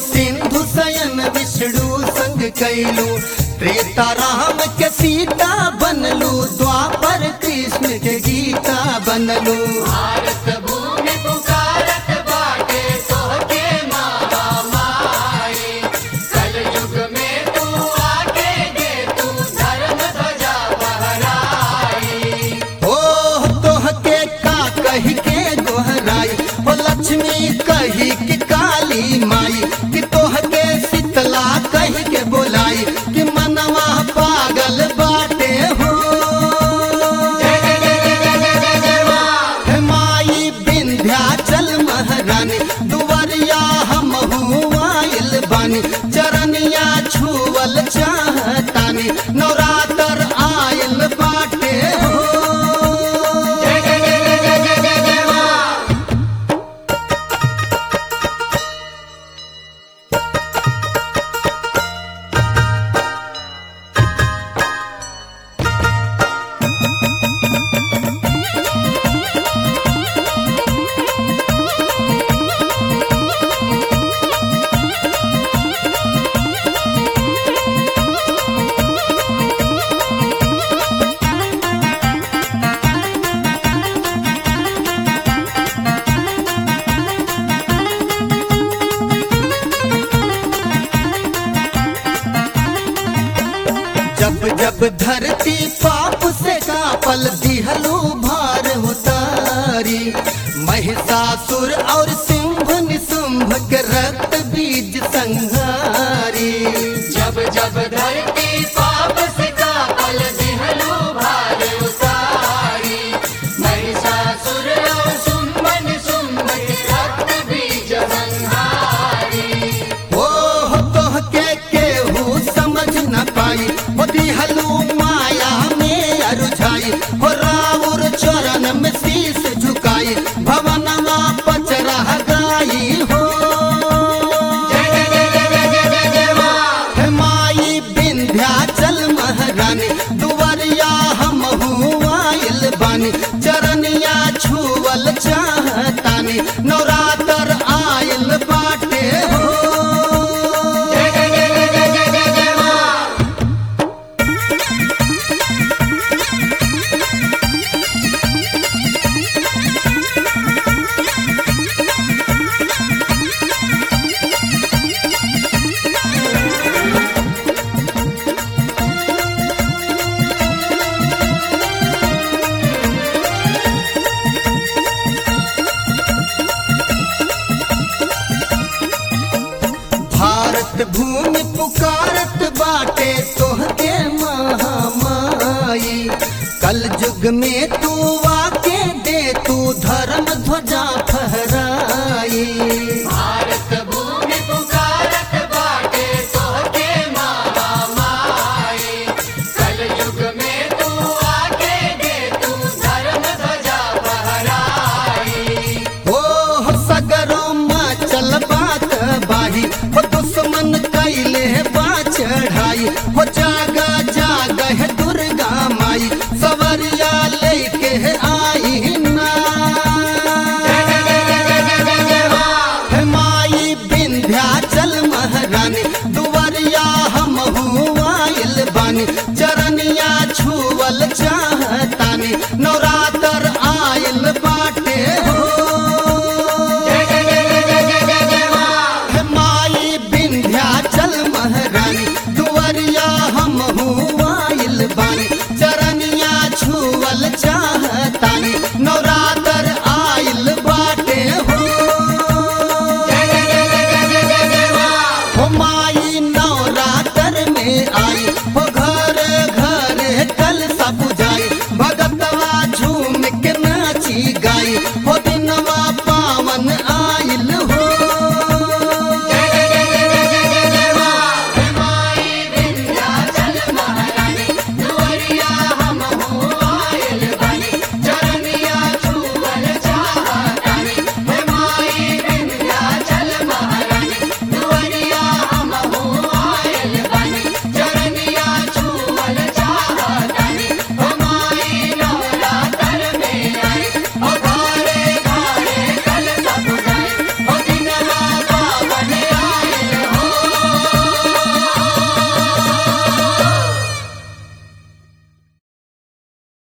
सिंधु सयन विष्णु संग कैलू त्रेता राम के सीता बनलू द्वापर कृष्ण के गीता बनलू भारत भूमि पुकारत बाटे तोहके महामाई कलयुग में तू आके दे तू धर्म ध्वजा फहराई ओ तोह के का कही के गोहराई ओ लक्ष्मी कही कि काली माई कि तोह के शीतला कही के बोलाई कि मनवा पागल बाटे हो जय जय जय जय जय जय जय जय माँ हे माई विंध्याचल महारानी दुवरिया हम आइल बानी चरनिया छुअल चाहतानी नवरात्र आइल बाटे हो जय जय जय जय जय जय जय जय माँ जब जब धरती पाप से कापल दिहलू भार उतारी महिषासुर और सिंह निशुंभ के रक्त बीज संहारी जब जब धरती पाप से कापल दिहलू भार उतारी महिषासुर और सुमन सुम्भ के रक्त बीज संहारी ओ तोह के केहू समझ न पाई ओ दिहलू माया में अरुझाई हो राउर चरण में शीश झुकाई भवनवा पचरा गाई हो जय जय जय जय जय जय जय जय माँ हे माई विंध्याचल महारानी दुवरिया हम आइल बानी चरनिया छुअल चाहतानी नवरात्र आइल बाटे हो जय जय जय जय जय जय जय जय माँ भारत भूमि पुकारत बाटे तोहके महामाई कल युग में तू आके दे तू धर्म ध्वजा